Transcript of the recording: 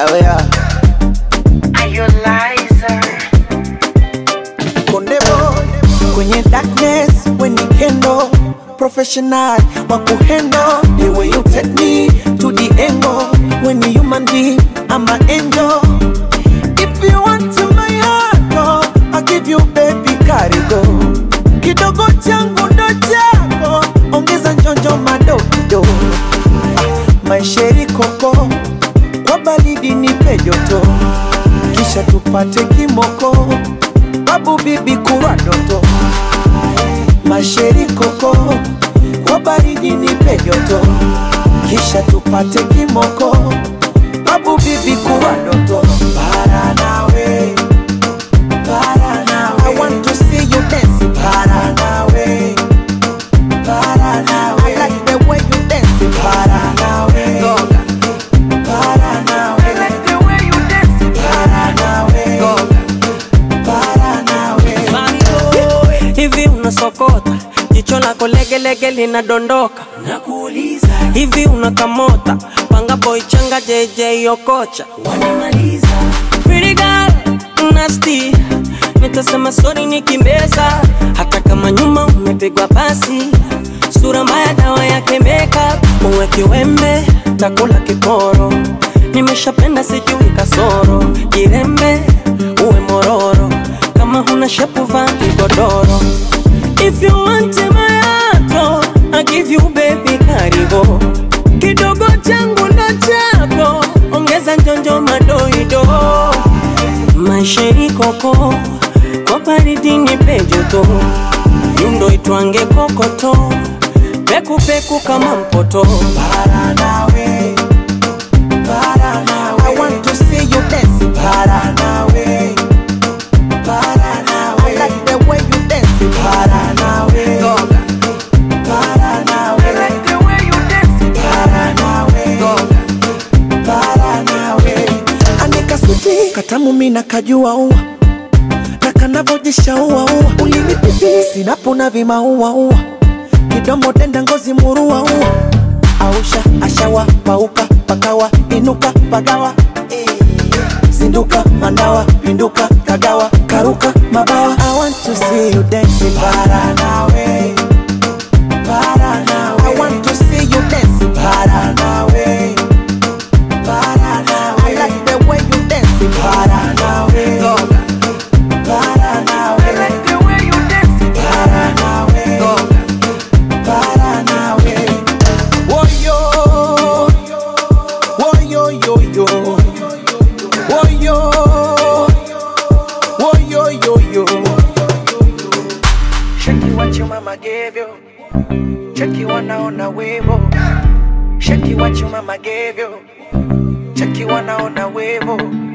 Oh yeah. Are you liar? Konde boy kwenye darkness when you kendo professional wa kuhendo the way you take me to the angle when you human being I'm an angel if you want to my heart oh, I'll give you baby karigo kidogo changu ndo chako ongeza njonjo madokido ah, maisheri koko kwa baridi nipe joto kisha tupate kimoko babu bibi kurwa doto masheri koko kwa baridi nipe joto kisha tupate kimoko babu bibi kurwa doto para nawe para nawe I want to see you dance para nawe para nawe I like the way you dance para nawe para nawe I like the way you dance para nawe para nawe hivi unasokota jicho lako legelege linadondoka nakuuliza hivi unakamota panga boy changa jj okocha wanamaliza Pretty girl, nasty nitasema sori nikimbeza hata kama nyuma umepigwa pasi sura mbaya dawa yake makeup uwe kiwembe takula kiporo nimeshapenda sijui kasoro jirembe uwe mororo kama huna shepu vaa kigodoro if you want my heart I give you baby karibu kidogo changu ndo chako ongeza njonjo madoido maisha ikoko kwa baridi nipe joto yundo itwange kokoto pekupeku kama mpoto para nawe para nawe I want to see you dance para nawe para nawe I like the way you dance para nawe para nawe I like the way you dance para nawe para nawe anika suti katamu mina kajua ua na kanavojisha ua ua ulimi pipi sinapona vimaua ua kidomo denda ngozi murua ua ausha ashawa pauka pakawa inuka pagawa zinduka mandawa pinduka kagawa karuka mabawa I want to see you dancing para nawe para nawe I want to see you dancing para nawe para nawe I like the way you dancing para nawe para nawe I like the way you dancing para nawe para nawe Woyo Woyo yo yo Woyo Woyo yo yo Shaki what your mama gave you Cheki wanaona wivo Shaki what your mama gave you Cheki wanaona wivo